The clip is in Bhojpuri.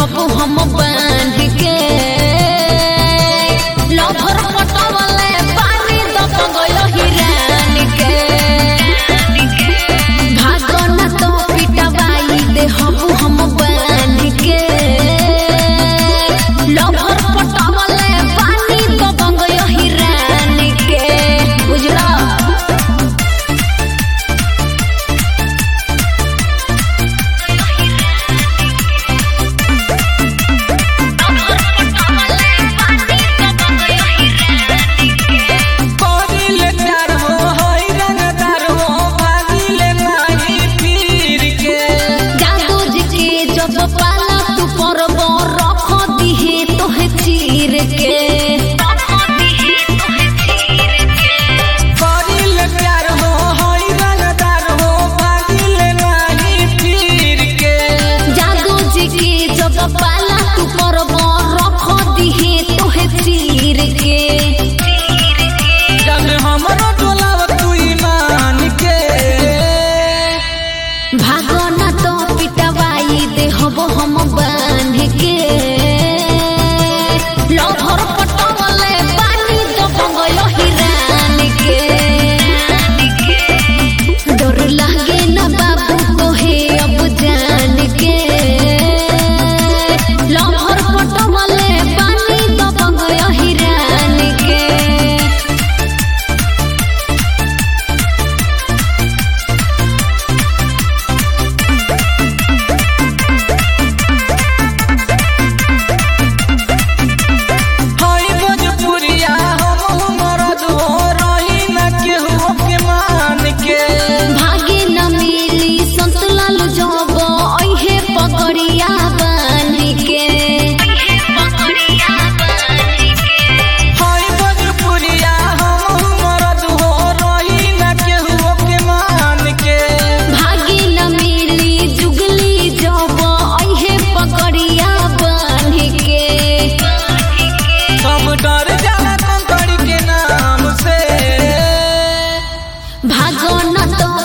देहब हम बांध के लभर पटवले पानी दबगल हिरान के भागन तो पिटवाई देहब हम बांध के लभर पटवले पानी दबगल हिरान के बुझला करिले प्यार हो होई रंगदार हो भागिले नाही पीर के जादू जी के जब पाला तू परब रख दिहे तोहे चीर के करिले प्यार हो होई रंगदार हो भागिले नाही पीर के जादू जी के जब पाला तू परब रख दिहे तोहे चीर के जब हमरो डोलाव तू ईमान के भागना तो पिटवाई देहब हम बांध के लभर पटवले पानी दबगल हिरान के डर लागे न बाबू तोहे अब जान के लभर पटवले पानी दबगल हिरान के होई भोजपुरिया हम मरद हो रही न केहू के मान के भागे न मिली संतलाल जब ऐहे पकड़िया बान के होई भोजपुरिया हम मरद हो रही न केहू के मान के भागे न मिली जुगली जब ऐहे पकड़िया बान के सब डर जाला कंकड़ के नाम से भागो न तो